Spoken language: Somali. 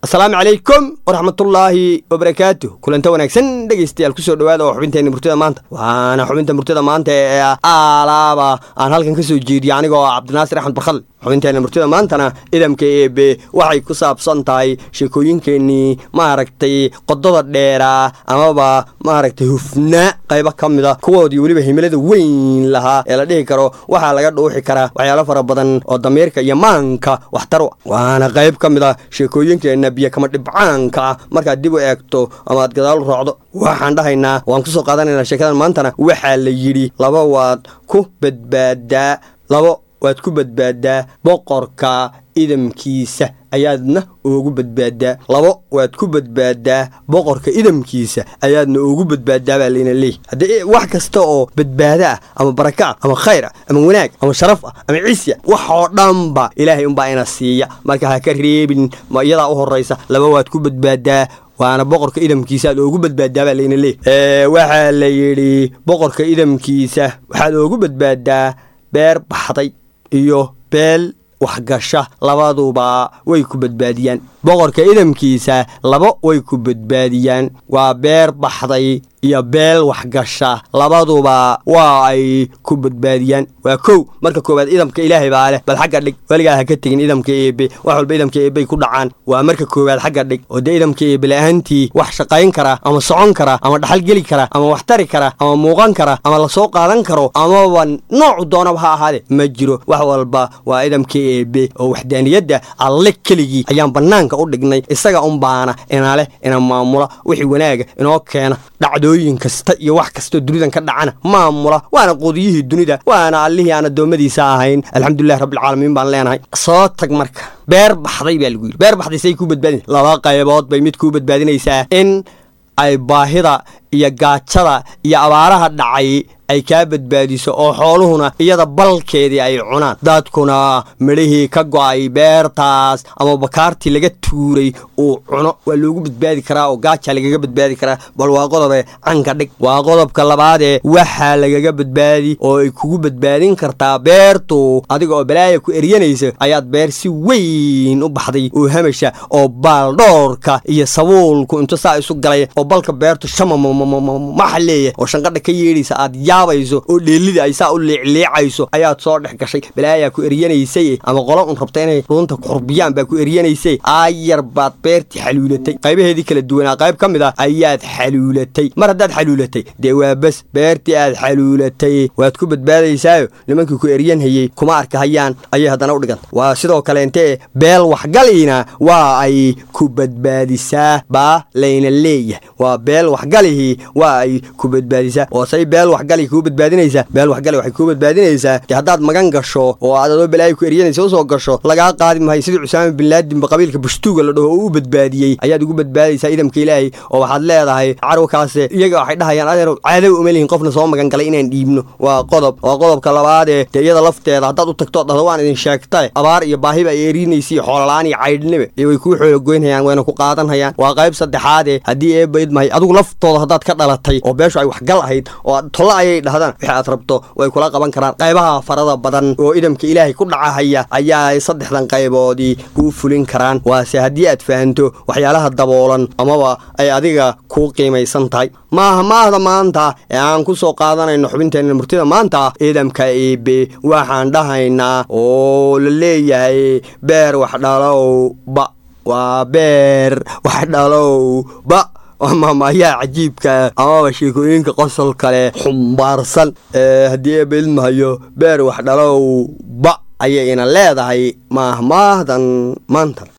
asalaamu calaykum waraxmatullaahi wabarakaatu kulanta wanaagsan dhegaystayaal kusoo dhawaada oo xubinteenna murtida maanta waana xubinta murtida maanta ee aalaaba aan halkan ka soo jeediyo anigoo cabdinaasir axmed barkhadle xubinteenna murtida maantana idamka eebe waxay ku saabsan tahay sheekooyinkeennii maaragtay qodada dheeraa amaba maaragtay hufnaa qaybo ka mida kuwoodii weliba himilada weyn lahaa ee la dhihi karo waxaa laga dhuuxi karaa waxyaalo fara badan oo damiirka iyo maanka waxtar waana qayb ka mid a sheekooyinkeenna biyo kama dhibcaanka ah markaad dib u eegto ama aad gadaal u raacdo waxaan dhahaynaa waan kusoo qaadanaynaa sheekadan maantana waxaa la yidhi laba waad ku badbaadaa labo waad ku badbaadaa boqorka idamkiisa ayaadna ugu badbaadaa labo waad ku badbaadaa boqorka idamkiisa ayaadna ugu badbaadaa baa layna leeyahy haddii wax kasta oo badbaado ah ama baraka ah ama khayr ah ama wanaag ama sharaf ah ama cisya wax oo dhanba ilaahay unbaa ina siiya marka ha ka reebin ma iyadaa u horraysa laba waad ku badbaadaa waana boqorka idamkiisa aad oogu badbaadaa baa layna leeyahy waxaa la yidhi boqorka idamkiisa waxaad oogu badbaadaa beer baxday iyo beel waxgasha labaduba way ku badbaadiyaan boqorka idamkiisa laba way ku badbaadiyaan waa beer baxday iyo beel waxgasha labaduba waa ay ku badbaadiyaan waa kow marka koowaad idamka ilaahay baa leh bal xagga dhig weligaa ha ka tegin idamka eebe wax walba idamka eebey ku dhacaan waa marka koowaad xagga dhig oo dee idamka eebe la-aantii wax shaqayn kara ama socon kara ama dhaxal geli kara ama wax tari kara ama muuqan kara ama lasoo qaadan karo amaba noocu doonaba ha ahaade ma jiro wax walba waa idamka eebe oo waxdaaniyadda alle keligii ayaan bannaanka u dhignay isaga unbaana ina leh ina maamula wixii wanaaga inoo keena dhacdooyin kasta iyo wax kastoo dunidan ka dhacana maamula waana qudiyihii dunida waana allihii aan addoommadiisa ahayn alxamdulilahi rabbilcaalamiin baan leenahay soo tag marka beer baxday baa lagu yidhi beer baxday say kuu badbaadin laba qaybood bay mid kuu badbaadinaysaa in ay baahida iyo gaajada iyo abaaraha dhacay ay kaa badbaadiso oo xooluhuna iyada balkeedii ay cunaan dadkuna midhihii ka go'ay beertaas ama bakaartii laga tuuray uu cuno waa loogu badbaadi karaa oo gaaja lagaga badbaadi karaa bal waa qodobe canka dhig waa qodobka labaadee waxaa lagaga badbaadi oo ay kugu badbaadin kartaa beertu adiga oo balaaya ku eryanaysa ayaad beer si weyn u baxday oo hamasha oo baaldhoorka iyo sabuulku intu saa isu galay oo balka beertu shamamamaxa leeyahay oo shanqadha ka yeedhaysa aad yaabayso oo dheelida ay saa u liicliicayso ayaad soo dhex gashay balaayaa ku eryanaysay ama qolo un rabta inay dhuunta kuxurbiyaan baa ku eryanaysay aayar baad beertii xaluulatay qaybaheedii kala duwanaa qayb ka mid ah ayaad xaluulatay mar haddaad xaluulatay dee waa bes beertii aad xaluulatay waad ku badbaadaysaayo nimankii ku eryanhayey kuma arkahayaan ayay haddana u dhiganta waa sidoo kaleente beel waxgaliina waa ay ku badbaadisaa baa layna leeyahay waa beel waxgalihii waa ay ku badbaadisaa oo say beel waxgali kuu badbaadinaysaa beel waxgali waxay kuu badbaadinaysaa dee haddaad magan gasho oo aad adoo balaayo ku eryanaysa usoo gasho lagaa qaadi mahay sidii cusaama binlaadinba qabiilka bushtuuga la dhaho oo u badbaadiyey ayaad ugu badbaadaysaa idamka ilaahay oo waxaad leedahay carwakaase iyaga waxay dhahayaan adeer caadaw uma lihin qofna soo magan galay inaan dhiibno waa qodob waa qodobka labaadee dee iyada lafteeda haddaad u tagto dhahdo waan idin sheegtae abaar iyo baahiba ay eerinaysa iyo xoolola-aan iyo caydhnibe iyo way kuu xoologoynhayaan wayna ku qaadanhayaan waa qayb saddexaadee haddii eebayd mahay adigu laftooda haddaad ka dhalatay oo beeshu ay waxgal ahayd oo tolla ayay dhahdaan wixii aad rabto way kula qaban karaan qaybaha farada badan oo idamka ilaahay ku dhacahaya ayaa saddexdan qayboodii kuu fulin karaan waase haddii aad fahanto waxyaalaha daboolan amaba ay adiga kuu qiimaysan tahay maaha maahda maanta ee aan ku soo qaadanayno xubinteenna murtida maanta idamka eebe waxaan dhahaynaa oo la leeyahay beer wax dhalow ba waa beer wax dhalow ba maamaayaa cajiibka amaba sheekooyinka qosol kale xumbaarsan haddii eeba ilmahayo beer wax dhalow ba ayay ina leedahay maahmaahdan maanta